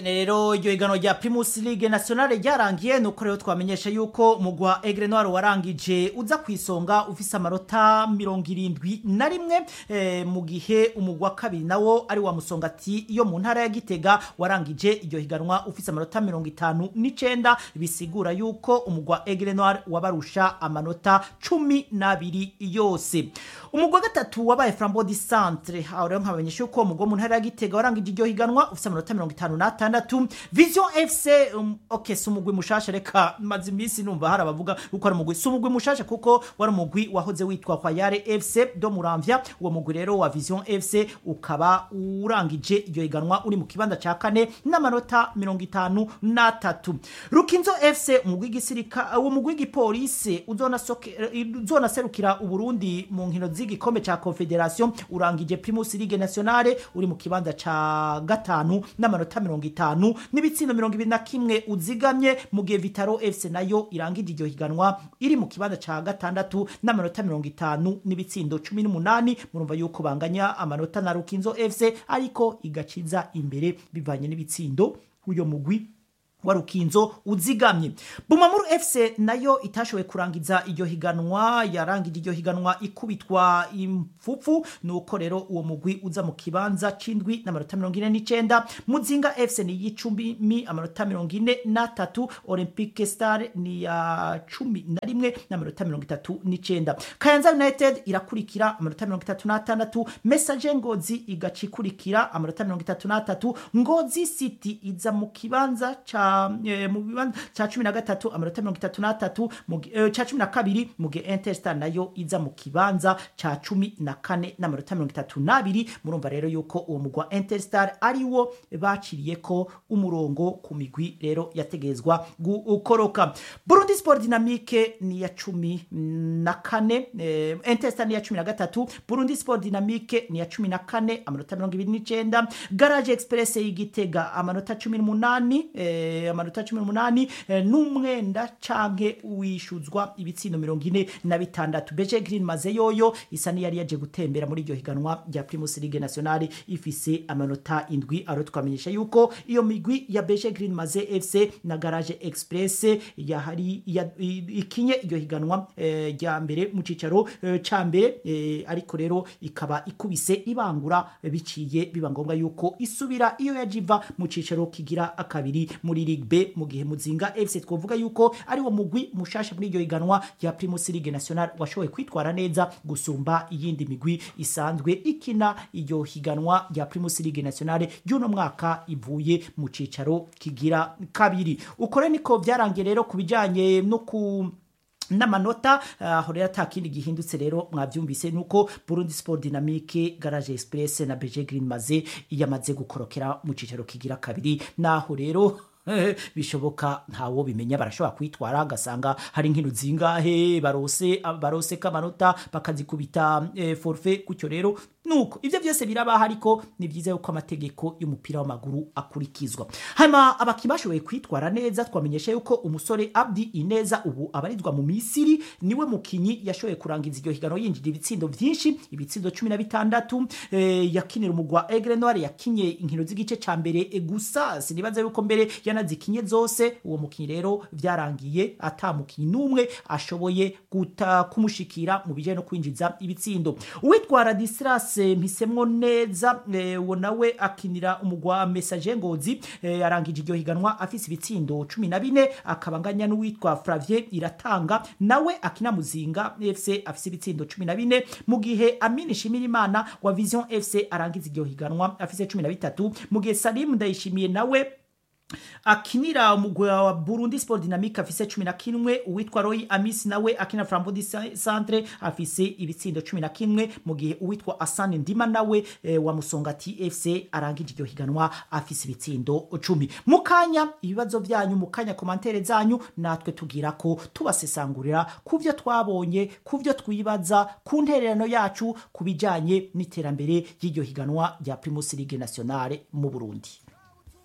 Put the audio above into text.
rero iryo higanwa rya primus league nationale ryarangiye nuko rero twamenyesha yuko mugwa egre noir warangije uza ku isonga ufise amanota mirongo irindwi na rimwe eh, mu gihe umugwa wa kabiri nawo ari wa musongati yo mu ntara ya gitega warangije iryo higanwa ufise amanota mirongo itanu n'icenda bisigura yuko umugwa egre noir wabarusha amanota cumi n'abiri yose umugwa wa gatatu wabaye flambeau du centre aho rero nkabamenyesha yuko umugwa wo mu ntara ya gitega warangije iryo higanwa ufise amanota mirongo itanu n'atandatu vision fc um, ok si umugwi mushasha reka maze iminsi numva hari abavuga uko ari umugwi si umugwi mushasha kuko wari umugwi wahoze witwa kwayare fc do muramvya uwo mugwi rero wa vision fc ukaba urangije iryo higanwa uri mu kibanza ca kane n'amanota mirongo itanu n'atatu rukinzo fc umugwi w'igisirika uwo mugwi w'igipolisi uzonasoke- uzonaserukira uburundi mu nkino z'igikombe ca confederation urangije primus ligue nationale uri mu kibanza ca gatanu n'amanota mirongo itanu n'ibitsindo mirongo ibiri na kimwe uzigamye mu gihe vitaro fc nayo irangije iryo higanwa iri mu kibanza ca gatandatu n'amanota mirongo itanu n'ibitsindo cumi n'umunani murumva yuko banganya amanota na rukinzo fc ariko igaciza imbere bivanye n'ibitsindo uyo mugwi wa rukinzo uzigamye bumamuru fc nayo itashoboye kurangiza iryo higanwa yarangije iryo higanwa ikubitwa impfupfu nuko rero uwo mugwi uza mu kibanza c'indwi n'amanota mirongo ine n'icenda muzinga fc ni y'icumi amanota mirongo ine n'atatu olympique star ni ya cumi na rimwe n'amanota mirongo itatu n'icenda kayanza united irakurikira amanota mirongo itatu n'atandatu message ngozi igaca ikurikira amanota mirongo itatu n'atatu ngozi city iza mu kibanza ca eh, mu bibanza ca cumi na gatatu amanota mirongo itatu n'atatu mu gi- eh, ca cumi na kabiri mu gihe interstar nayo iza mu kibanza ca cumi na kane n'amanota mirongo itatu n'abiri murumva rero yuko uwo mugwa interstar ari wo baciriyeko umurongo ku migwi rero yategerezwa gukoroka burundi sport dynamique ni iya cumi na kane eh, interstar ni iya cumi na gatatu burundi sport dynamique ni iya cumi na kane amanota mirongo ibiri n'icenda garage express y'igitega amanota cumi n'umunani eh, amanota cumi n'umunani eh, n'umwenda canke wishuzwa ibitsindo mirongo ine na bitandatu beje green maze yoyo isa niyari yaje gutembera muri iryo higanwa rya primus ligue nationale ifise amanota indwi aro twamenyesha yuko iyo migwi ya beje green maze fc na garage express yahari ya- i- ikinye iryo higanwa eh, rya mbere mu cicaro eh, ca mbere eh, ariko rero ikaba ikubise ibangura eh, biciye biba ngombwa yuko isubira iyo yajiva mu cicaro kigira akabiri muri ligue b mu gihe muzinga fc twovuga yuko ari wo mugwi mushasha muri iryo higanwa rya primus ligue national washoboye kwitwara neza gusumba iyindi migwi isanzwe ikina iryo higanwa rya primus ligue national ry'uno mwaka ivuye mu cicaro kigira kabiri uko rero niko byarangiye rero ku bijanye no ku n'amanota aho rero ata kindi gihindutse rero mwabyumvise nuko burundi sport dynamique garage express na beje green maze yamaze gukorokera mu cicaro kigira kabiri naho rero bishoboka ntawo bimenya barashobora kwitwara agasanga hari nkino zingahe barose barose kamanota bakazikubita eh, forfait gutyo rero nuko ivyo byose birabaho ariko ni byiza yuko amategeko y'umupira w'amaguru akurikizwa hanyuma abakinnyi bashoboye kwitwara neza twamenyesha yuko umusore abdi ineza ubu abarizwa mu misiri niwe mukinyi yashoboye kurangiza iryo higano yinjira ibitsindo vyinshi ibitsindo cumi na bitandatu eh, yakinira umugwa egre noir yakinye inkino z'igice ca mbere eh, gusa sinibaza yuko mbere yanazikinye zose uwo mukinyi rero vyarangiye ata mukinyi n'umwe ashoboye guta kumushikira mu bijanye no kwinjiza ibitsindo uwitwa radislas mpisemwo neza eh, uwo nawe akinira umugwa message ngozi eh, arangije iryo higanwa afise ibitsindo cumi na bine akaba anganya n'uwitwa flavier iratanga nawe akina muzinga fc afise ibitsindo cumi na bine mu gihe amini shimirimana wa vision fc arangiza iryo higanwa afise cumi na bitatu mu gihe salim ndayishimiye nawe akinira umugwi wa Burundi Sport Dynamique afise 11 uwitwa Roy Amis nawe akina Flambeau du Centre afise ibitsindo 11 mu gihe uwitwa Asani Ndima nawe e, wa Musongati FC arangije iryo higanwa afise ibitsindo 10 mukanya ibibazo byanyu mukanya komantere zanyu natwe tugira ko tubasesangurira kuvyo twabonye kuvyo twibaza ku ntererano yacu kubijanye n'iterambere y'iryo higanwa rya Primus League Nationale mu Burundi